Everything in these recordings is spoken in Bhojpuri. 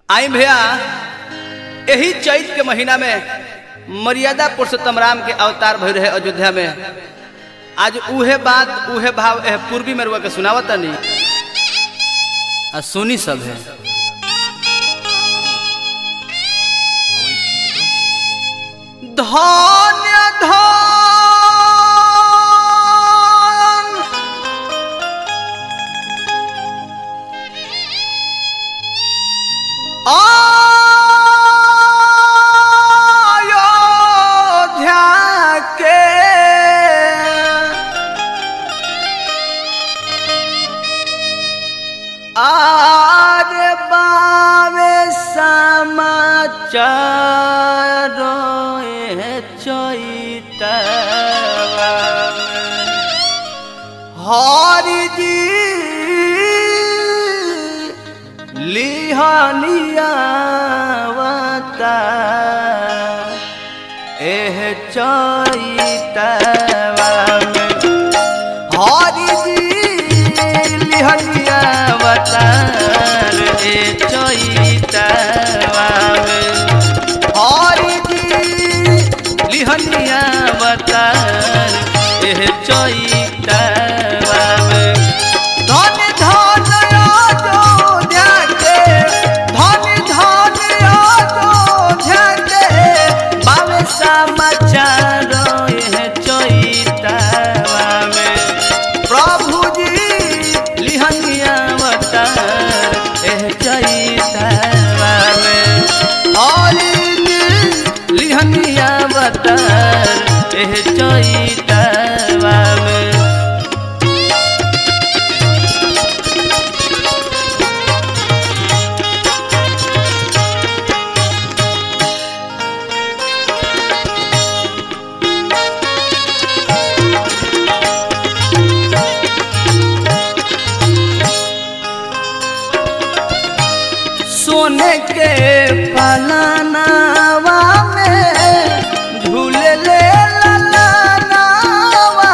आई भैया यही चैत के महीना में मर्यादा पुरुषोत्तम राम के अवतार भई रहे अयोध्या में आज उहे बात उहे भाव एह पूर्वी में रुआ के सुनावत नहीं आ सुनी सब है धन्य धन अयोध्या के आर बावे समाचार चैतवा हरि जी लिहनियावता एह चैतवा में हरि जी लिहनियावता ए चैतवा में हरि जी लिहनियावता एह चैतवा में धन धन अयोध्या के धन धन अयोध्या के बावे समाचार एह चैतवा में प्रभु जी लिहनिया अवतार एह चैतवा में हरि जी लिहनिया अवतार एह चैतवा में सोने के पलनावा में झूले ले ललनावा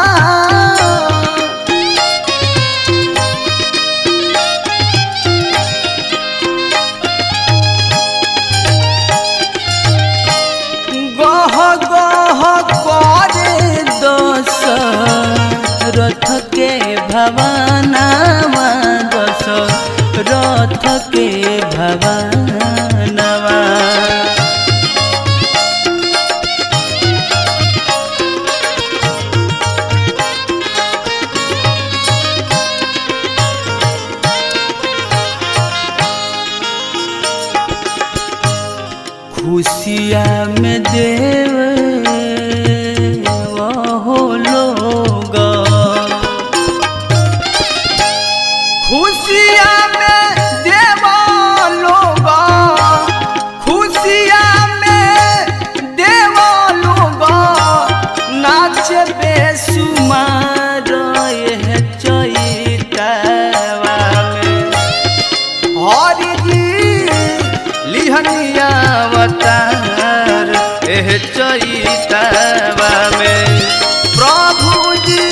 गह गह करे दस रथ के भवनावा दस रथ के भवनवा खुशिया में देव हो लोग खुशिया में देव लोग खुशिया में देव लोग नाच बेसुमार यह चैतवा में हरि जी लिहनियावतार एह चैतवा में प्रभु जी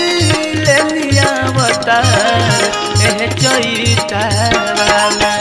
लेनियावतार एह चैतवा में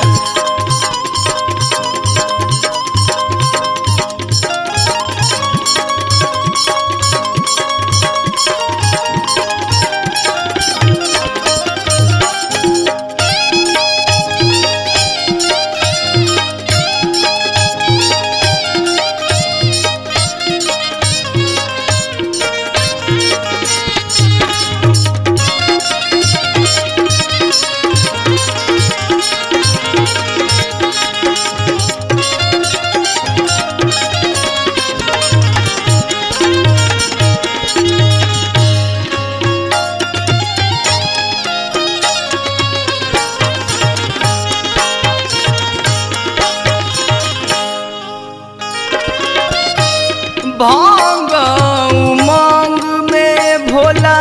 भांग उमंग में भोला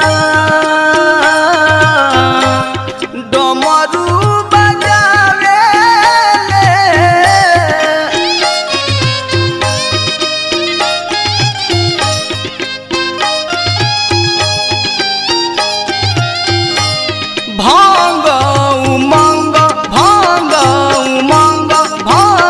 डमरू बजावे भांग उमंग भांग उमंग भांग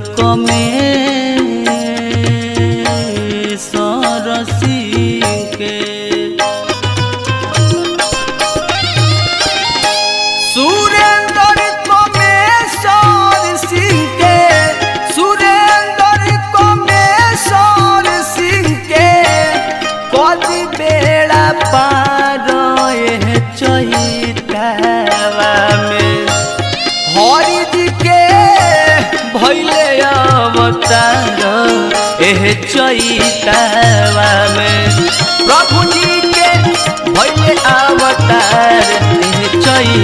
कमे सरसी के सुरेंद्र कमेश्वर सिंह के सुरेंद्र कमेश्वर सिंह के कदी बेड़ा पार एह चहितावा में हरि जी के भैले अवतार एह चैतावा में प्रभु जी के भैले अवतार एह चैतावा